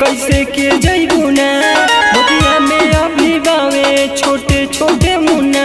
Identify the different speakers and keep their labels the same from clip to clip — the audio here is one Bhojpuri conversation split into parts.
Speaker 1: कैसे के जैबू ना बगिया में अभी बावे छोटे छोटे मुन्ना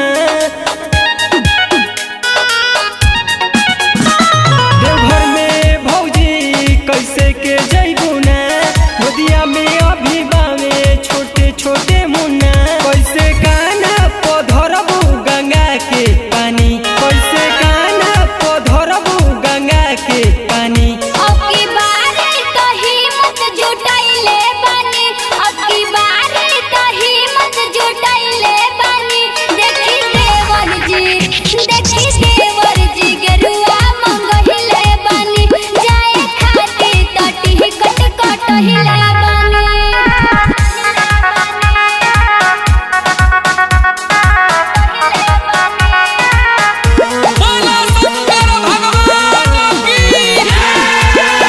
Speaker 1: देवघर में भौजी कैसे के जैबू ना बगिया में अभी बावे छोटे छोटे मुन्ना कैसे काना पधरबू गंगा के पानी कैसे काना पधरबू गंगा के पानी
Speaker 2: अबकी बारे तो हिम्मत जुटाइले बानी अबकी बारे तो हिम्मत जुटाइले बानी देखी देवर जी देखी देवर जी गेरुआ मंगहिले बानी जाए खाती तटी कट कटहिले बानी
Speaker 3: बोला शंकर भगवान की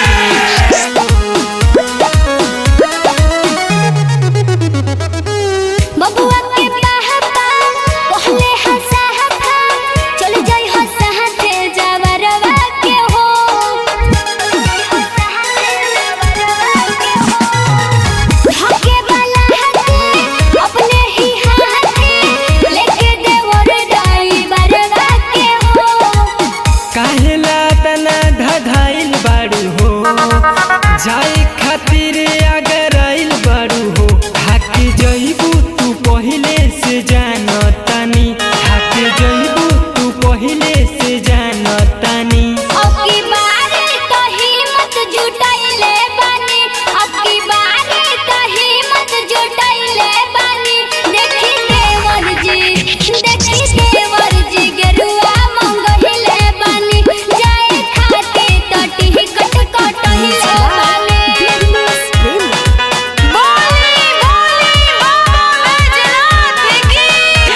Speaker 2: बबुआ के पाहपा कहले हंसा हफा चल जाई हंसा हते जावरवा के हो हके वाला हते अपने ही हाथे लेके देवर दाई बरवा के हो
Speaker 1: काहेला तना धधाइल बाड़ू हो जाए खातिर अगर आइल बाड़ू हो थाके जइबू तू पहिले से जानतानी थाके जइबू तू पहिले से जानतानी
Speaker 2: अबकी बारे तो हिम्मत जुटाइले बानी अबकी बारे तो हिम्मत जुटाइले बानी देखी देवर जी देखी देवर जी गेरुआ मंगहिले बानी जाए खाते तटी कट कटहिले बानी बोली बोली बाबा बैजनाथ की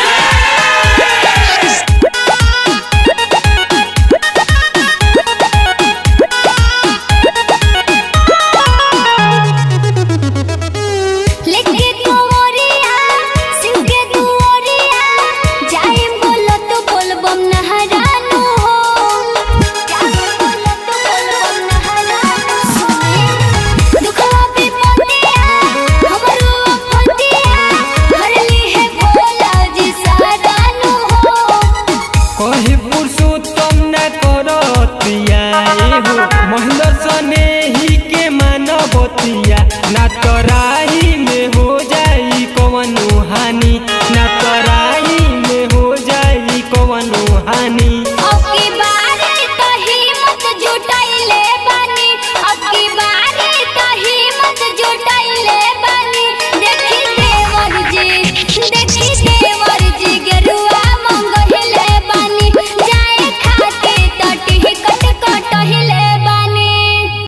Speaker 2: लेके कोवरिया शिव के दुआरिया जाइम बोलो तो बोलबम नहरानो हो जाइम बोलो तो बोलबम नहरानो सुने दुखवा पे पतिया हमरो फतिया हरली है भोला जी सहारानो हो
Speaker 1: कहे पुरुषोत्तम न करतिया एहो महेंद्र सने ही के मानवतिया ना तराही में